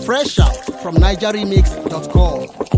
Fresh out from NigerRemix.com.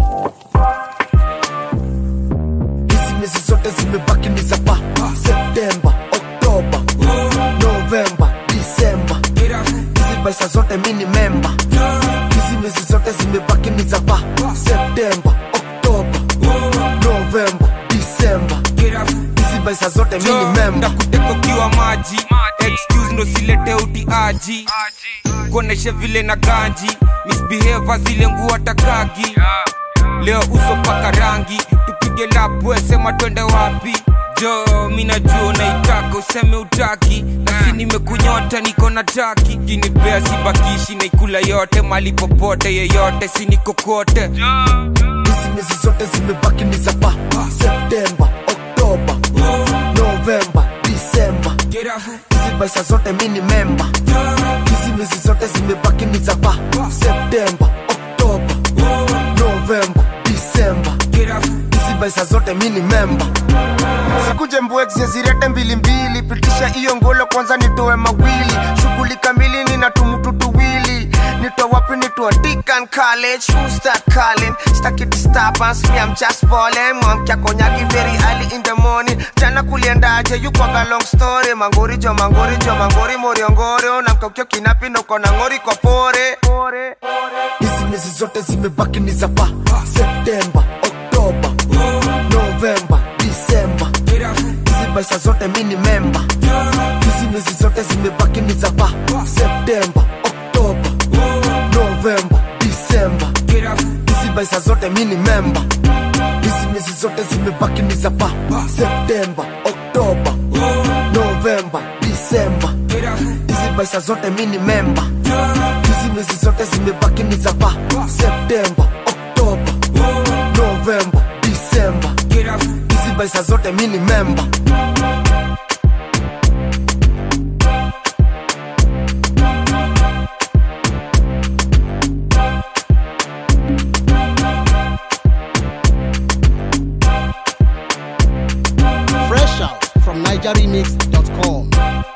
hizi miezi zote zimebaki ni za pa septemba oktoba novemba disemba hizi baisa zote mi ni memba hizi miezi zote zimebaki ni za pa septemba oktoba novemba disemba hizi baisa zote mi ni memba ndakutekokiwa maji excuse ndo silete utiaji kuoneshe vile na ganji misbehave zile nguo takagi leo uso paka rangi tupige lapwe sema twende wapi jo mi najua unaitaka useme utaki nasi nimekunyota niko na taki kinipea sibakishi naikula yote mali popote yeyote sinikokote hizi miezi zote zimebaki ni za pa septemba oktoba novemba disemba hizi baisa zote mi ni memba hizi miezi zote zimebaki ni za pa septemba oktoba novemba disemba hizi baisa zote mi ni memba sikuje mbwekze zirete mbilimbili pitisha hiyo ngolo kwanza nitoe mawili shughuli kamili nina tumutu tuwili nitoa wapi nitoa Deacon College who start calling staki disturbance me I'm just balling mwamkia konyagi very early in the morning jana kuliendaje you kwaga long story mangori jo mangori jo mangori moriongoro namkaukio kinapi noko na ngori kwa pore hizi miezi zote zimebaki ni za pa septemba oktoba novemba disemba hizi baisa zote mi ni memba hizi miezi zote zimebaki ni za pa septemba oktoba novemba disemba hizi baisa zote mi ni memba hizi miezi zote zimebaki ni za pa septemba oktoba novemba disemba hizi baisa zote mi ni memba hizi miezi zote zimebaki ni za pa septemba oktoba novemba disemba hizi baisa zote mi ni memba Fresh out from NigerRemix.com.